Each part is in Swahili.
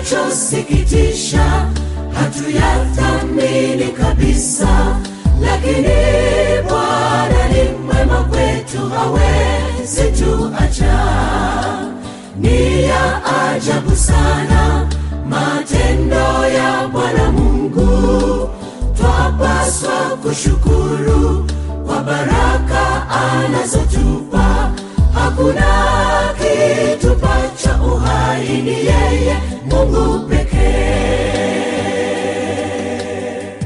kinachosikitisha hatuyathamini kabisa lakini bwana ni mwema kwetu hawezi tuacha ni ya ajabu sana matendo ya bwana mungu twapaswa kushukuru kwa baraka anazotupa hakuna kitupacha uhai ni yeye mungu pekee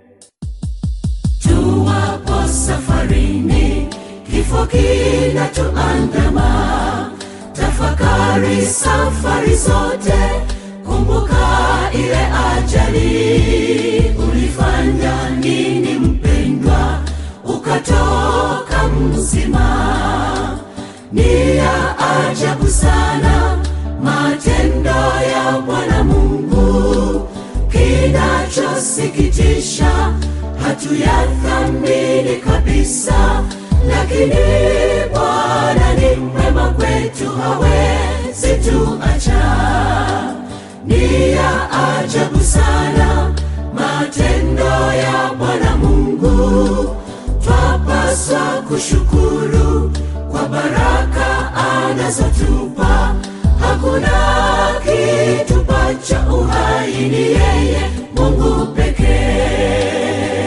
tuwapo safarini kifo kinatuandama tafakari safari zote kumbuka ile ajali ulifanya nini mpendwa ukatoka mzima ni ya ajabu sana matendo ya bwana mungu kinachosikitisha hatuyathamini kabisa lakini bwana ni mwema kwetu hawezi tuacha ni ya ajabu sana matendo ya bwana mungu twapaswa kushukuru kwa baraka anazotupa hakuna kitupacha uhai ni yeye mungu pekee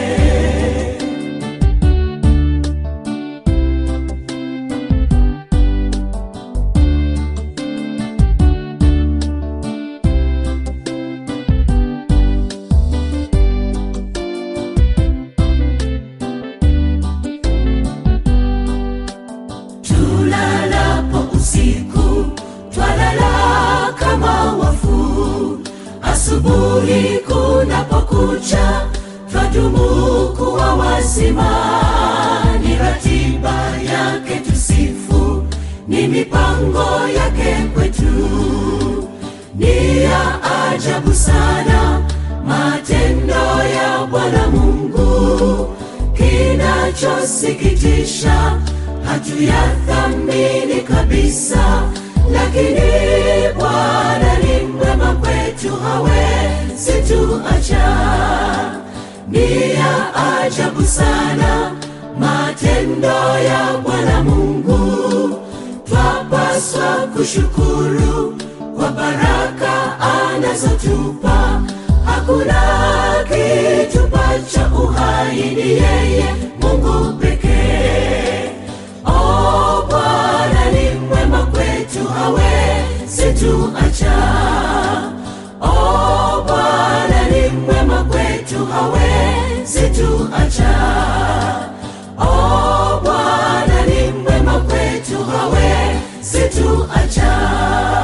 tulalapo usiku twalala kama wafu asubuhi kunapokucha twadumu kuwa wazima ni ratiba yake tusifu ni mipango yake kwetu ni ya ajabu sana matendo ya bwana mungu kinachosikitisha hatuyathamini kabisa lakini bwana ni mwema kwetu hawezi tuacha ni ya ajabu sana matendo ya bwana mungu twapaswa kushukuru kwa baraka anazotupa hakuna kitupacha uhai ni yeye mungu pekee o bwana ni mwema kwetu hawezi tuacha o bwana ni mwema kwetu hawezi tuacha o bwana ni mwema kwetu hawezi tuacha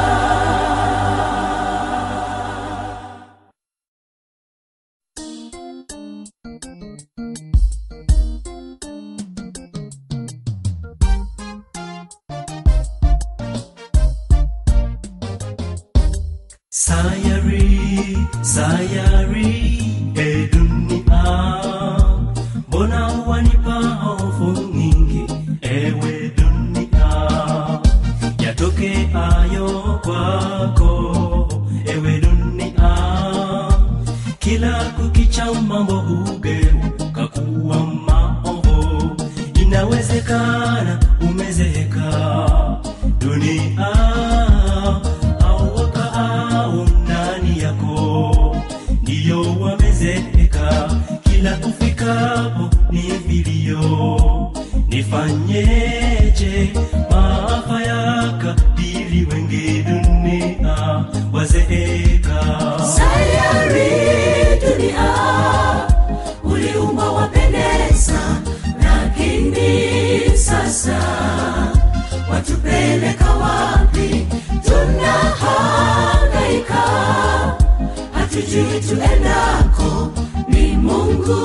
Sayari, sayari, e dunia, mbona wanipa hofu nyingi, ewe dunia, yatoke ayo kwako, ewe dunia, kila kukicha mambo hugeuka kuwa maovu, inawezekana umezeeka dunia au wakaao ndani yako ndiyo wamezeeka kila ufikapo ni vilio nifanyeje maafa yakadiri wengi dunia wazeeka sayari dunia uliumba wapendeza lakini sasa watupeleka wapi tunahangaika hatujui tuendako ni mungu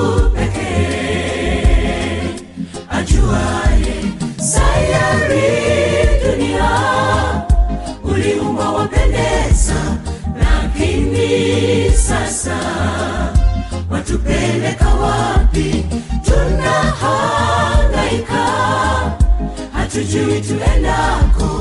pekee ajuaye sayari dunia uliumba wapendeza lakini sasa watupeleka wapi tunahangaika hatujui tuendako